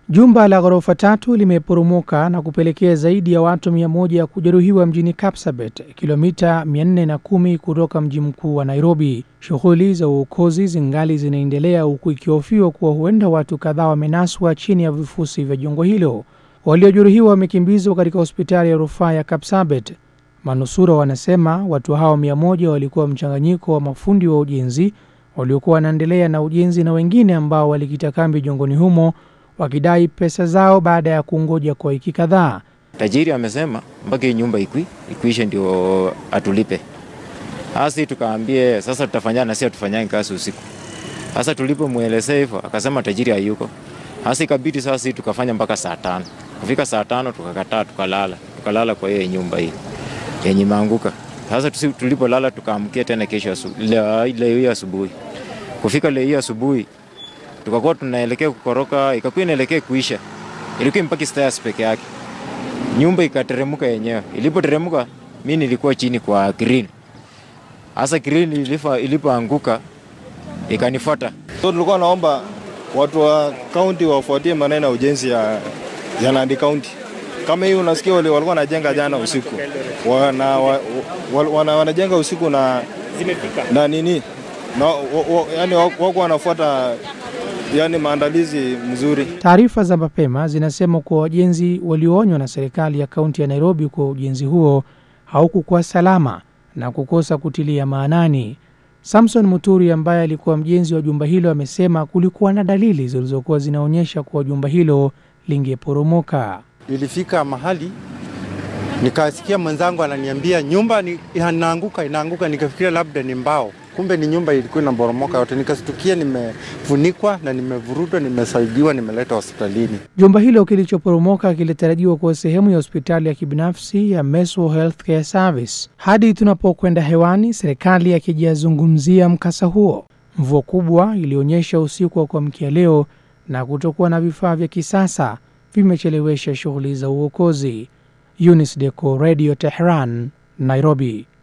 Jumba la ghorofa tatu limeporomoka na kupelekea zaidi ya watu mia moja kujeruhiwa mjini Kapsabet, kilomita 410 kutoka mji mkuu wa Nairobi. Shughuli za uokozi zingali zinaendelea huku ikihofiwa kuwa huenda watu kadhaa wamenaswa chini ya vifusi vya jengo hilo. Waliojeruhiwa wamekimbizwa katika hospitali ya rufaa ya Kapsabet. Manusura wanasema watu hao mia moja walikuwa mchanganyiko wa mafundi wa ujenzi waliokuwa wanaendelea na ujenzi na wengine ambao walikita kambi jengoni humo wakidai pesa zao baada ya kungoja kwa wiki kadhaa. Tajiri amesema mpaka hii nyumba ikui ikuishe ndio atulipe. Hasi tukaambie sasa tutafanya na sisi tufanyane kazi usiku. Sasa tulipomwelezea hivyo akasema tajiri hayuko. Hasi ikabidi sasa tukafanya mpaka saa tano. Kufika saa tano tukakataa tukalala. Tukalala kwa hiyo nyumba hii yenye imeanguka. Sasa tulipolala tukaamkia tena kesho ile hiyo asubuhi. Kufika leo hiyo asubuhi tukakuwa tunaelekea kukoroka, ikakuwa inaelekea kuisha, ilikuwa mpaka stairs peke yake, nyumba ikateremuka yenyewe. Ilipoteremuka mi nilikuwa chini kwa green, hasa green ilipoanguka ikanifuata. So tulikuwa naomba watu wa kaunti wafuatie maneno ya ujenzi ya, ya Nandi County. Kama hii unasikia wale walikuwa wanajenga jana usiku wana, wa, wana, wanajenga usiku na, na nini na, wa, wa, yani wako wanafuata yani maandalizi mzuri. Taarifa za mapema zinasema kuwa wajenzi walioonywa na serikali ya kaunti ya Nairobi kuwa ujenzi huo haukukuwa salama na kukosa kutilia maanani. Samson Muturi ambaye alikuwa mjenzi wa jumba hilo amesema kulikuwa na dalili zilizokuwa zinaonyesha kuwa jumba hilo lingeporomoka. Nilifika mahali nikasikia mwenzangu ananiambia nyumba ni, inaanguka inaanguka, nikafikiria labda ni mbao kumbe ni nyumba ilikuwa inaboromoka yote. Nikastukia nimefunikwa na nimevurutwa, nimesaidiwa, nimeletwa hospitalini. Jumba hilo kilichoporomoka kilitarajiwa kuwa sehemu ya hospitali ya kibinafsi ya Meso Healthcare Service. Hadi tunapokwenda hewani, serikali akijazungumzia mkasa huo. Mvua kubwa ilionyesha usiku wa kuamkia leo na kutokuwa na vifaa vya kisasa vimechelewesha shughuli za uokozi. Eunice Deco, Radio Tehran, Nairobi.